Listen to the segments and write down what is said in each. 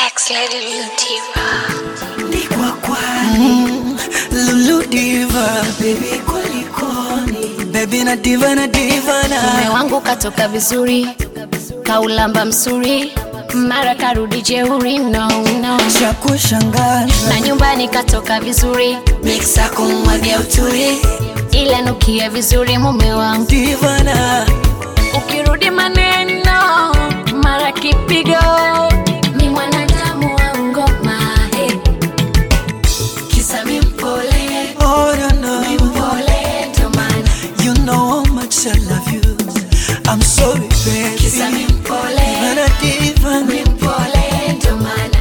Sex Lady Lutiva. Nikwa kwani Lulu diva Baby kulikoni Baby na diva na diva Mume na wangu katoka vizuri, kaulamba msuri, mara karudi jeuri, no, no. Cha kushangaza Na nyumbani katoka vizuri, miksa kumwagia uturi, ila nukia vizuri mume wangu. Diva na Ukirudi maneno, mara kipigo, mi mwanadamu wa ngoma, hey. Kisa mi mpole, Oh no no mpole ndo maana You know how much I love you I'm sorry baby kisa mi mpole, Diva na diva mi mpole ndo maana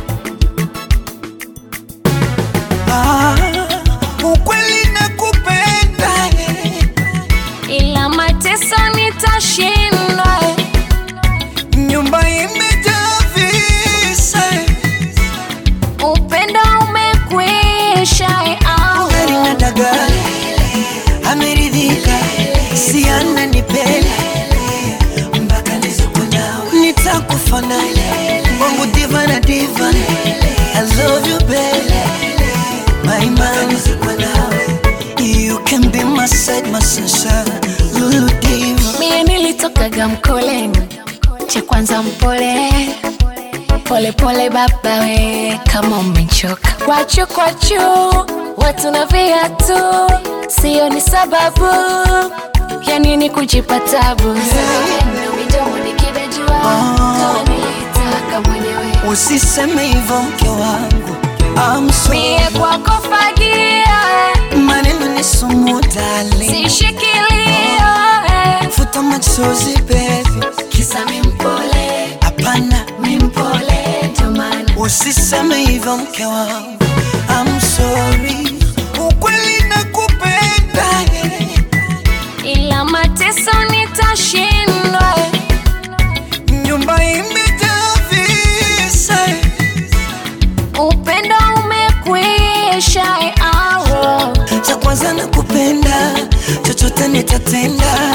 Ah, Ukweli nakupenda eh. ila mateso nitashindwa Nyumba imejaa visa eh. upendo umekwisha au Gari na dagaa ameridhika, si ananipenda mpaka nizuku nawe, nitakufa naye wangu diva na diva. I love you baby, my man, you can be my side, my sunshine, Lulu diva. mie nilitokaga mkoleni cha kwanza mpole pole pole baba we kama umechoka kwachu kwachu watu na viatu sio ni sababu ya nini kujipa tabu midomo nikidajua kama nilitaka mwenyewe Usiseme hivyo mke wangu, I'm sorry. mie kwako fagia maneno ni sumu darling. sishikilia Futa machozi baby, kisa mi mpole hapana mi mpole ndo maana Usiseme hivyo mke wangu, I'm sorry. Ukweli nakupenda ila mateso nitashindwa nyumba imejaa visa upendo umekwisha aro cha kwanza nakupenda, chochote nitatenda